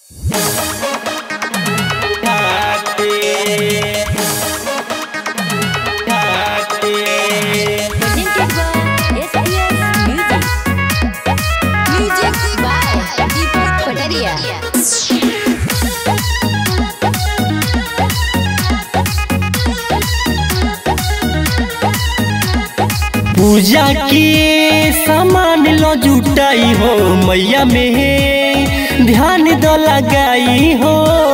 Presented by SPS Music. Music by Deepak Pataria. पूजा के सामान लो जुटाई हो मैया में ध्यान दो लगाई हो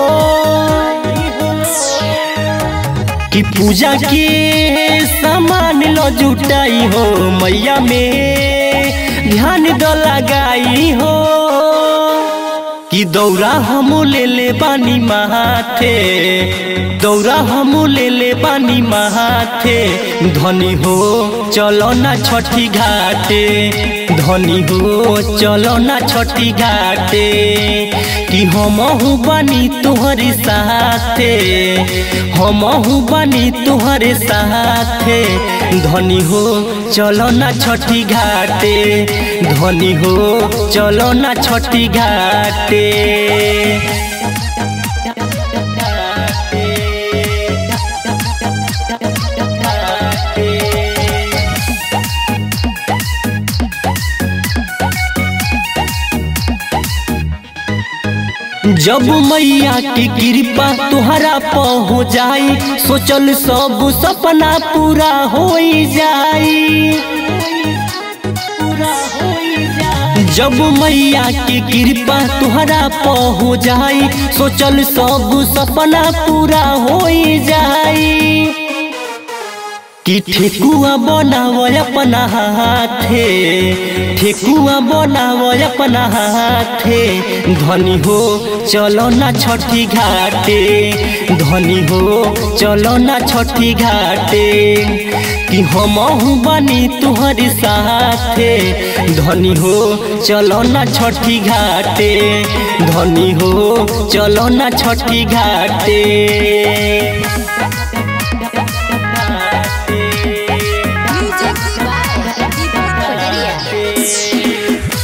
कि पूजा के सामान लो जुटाई हो मैया में ध्यान दो लगाई हो कि दौरा हम ले ले बानी महाथे दौरा हम ले ले बानी महाथे धनी हो चलो ना छठी घाटे धनी हो चलो ना छठी घाटे कि हम बानी तोहरे साथे हम बानी तोहरे साथे धनी हो चलो ना छठी घाटे धनी हो चलो ना छठी घाटे जब मैया की कृपा तुहरा प हो जाई सोचल सब सपना पूरा हो जाई जब मैया की कृपा तुहरा प हो जाई सोचल सब सपना पूरा हो जाई कि ठेकुआ बनाव अपना हाथे ठेकुआ बनाव अपना हाथे धनी हो चलो ना छठी घाटे धनी हो चलो ना छठी घाटे कि हम बनी तुहरी साथे धनी हो चलो ना छठी घाटे धनी हो चलो ना छठी घाटे Music by Deepak Pataria.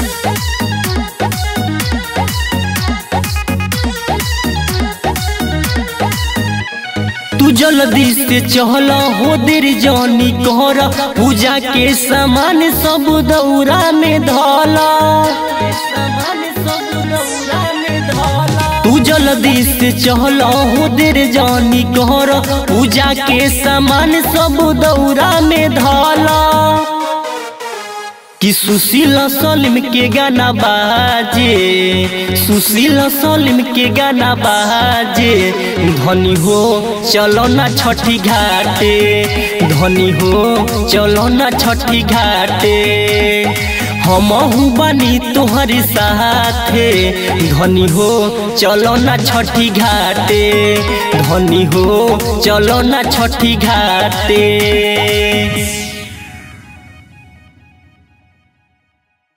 तू जल्दी से चहल हो देर जानी कर पूजा के सामान सब दौरा में धला तू जल्दी से चहल हो देर जानी कर पूजा के सामान सब दौरा में धला कि सुशील सलीम के गाना बाजे सुशील सलीम के गाना बाजे धनी हो चलो ना छठी घाटे धनी हो चलो ना छठी घाटे हम बानी तोहरे साथे धनी हो चलो ना छठी घाटे धनी हो चलो ना छठी घाटे